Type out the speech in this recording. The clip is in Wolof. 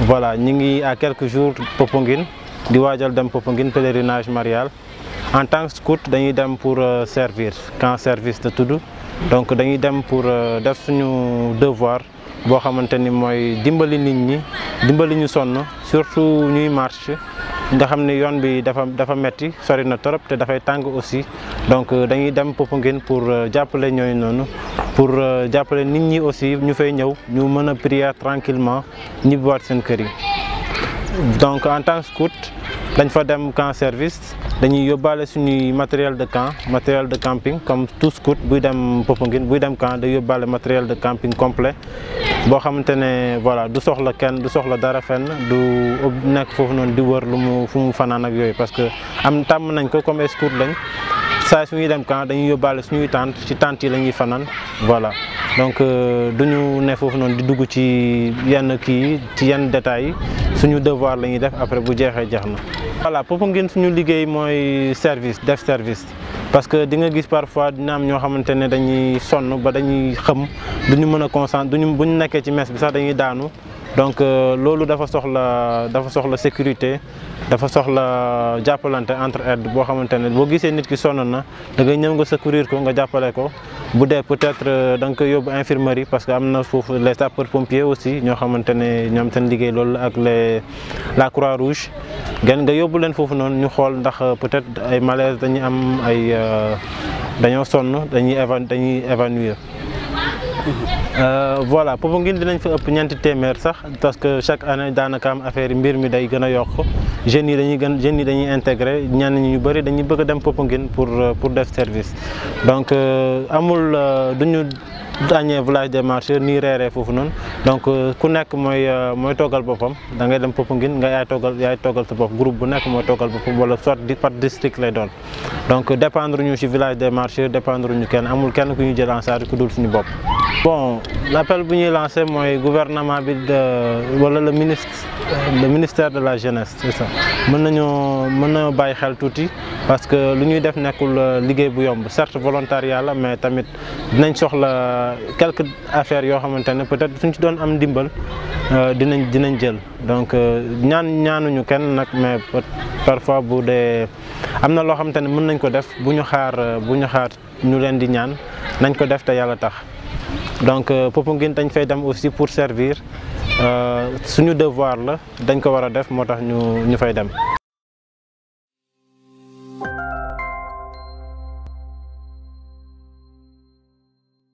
voilà ñu ngi à quelques jours Popenguine di waajal dem Popenguine pèlerinage marial en tant que scout dañuy dem pour servir camp service de tudd donc dañuy dem pour def suñu devoir boo xamante ni mooy dimbali nit ñi dimbali ñu sonn surtout ñuy marche nga xam ne yoon bi dafa dafa metti sori na trop te dafay tàng aussi donc dañuy dem Popenguine pour jàppale ñooñu noonu pour jàppale nit ñi aussi ñu fay ñëw ñu mën a prier tranquillement ñibbiwaat seen kër yi donc en tant que scout dañ fa dem camp service dañuy yóbbaale suñuy matériel de camp matériel de camping comme tout scout buy dem Popenguine buy dem camp day yóbbaale matériel de camping complet boo xamante ne voilà du soxla kenn du soxla dara fenn du nekk foofu noonu di wër lu mu fu mu fanaan ak yooyu parce que am tàmm nañ ko comme scout lañ saa suñuy dem camp dañuy yóbbaale suñuy tente ci tente yi la ñuy fanaan voilà donc duñu ne foofu noonu di dugg ci yenn kii ci yenn détails yi suñu devoir la ñuy def après bu jeexee jeex na. voilà Popenguine suñu liggéey mooy service def service parce que di nga gis parfois dina am ñoo xamante ne dañuy sonn ba dañuy xëm duñu mën a concentré duñu bu ñu nekkee ci mess bi sax dañuy daanu. donc loolu dafa soxla dafa soxla sécurité dafa soxla jàppalante entre aide boo xamante ne boo gisee nit ki sonn na da ngay ñëw nga secourir ko nga jàppale ko bu dee peut-être da nga koy yóbbu infirmerie parce que am na foofu les sapeurs pompiers aussi ñoo xamante ne ñoom seen liggéey loolu ak les la croix rouge ngeen nga yóbbu leen foofu noonu ñu xool ndax peut-être ay malaise dañuy am ay dañoo sonn dañuy évan dañuy évanouir voilà Popenguine dinañ fa ëpp ñeenti téeméer sax parce que chaque année daanaka am affaire yi mbir mi day gën a yokk jeunes yi dañuy gën jeunes yi dañuy intégré ñenn ñi ñu bëri dañuy bëgg a dem Popenguine pour pour def service donc amul duñu dañee village des marcheurs nii reeree foofu noonu donc ku nekk mooy mooy toggal boppam da ngay dem Popenguine nga yaay toggal yaay toggal sa bopp groupe bu nekk mooy toggal boppam wala soit par district lay doon donc dépendre ñu ci village des marcheurs dépendre ñu kenn amul kenn ku ñu jël en charge ku dul suñu bopp. bon l'appel bu ñuy lancé mooy gouvernement bi de wala le ministre le ministère de la jeunesse c'est ça mën nañoo mën nañoo bàyyi xel tuuti parce que lu ñuy def nekkul liggéey bu yomb certes volontariat la mais tamit dinañ soxla quelques affaires yoo xamante ne peut-être suñ ci doon am ndimbal dinañ dinañ jël donc ñaan ñaanuñu kenn nag mais parfois bu dee am na loo xamante ne mën nañ ko def bu ñu xaar bu ñu xaar ñu leen di ñaan nañ ko def te yàlla tax donc Popenguine dañ fay dem aussi pour servir suñu devoir la dañ ko war a def moo tax ñu ñu fay dem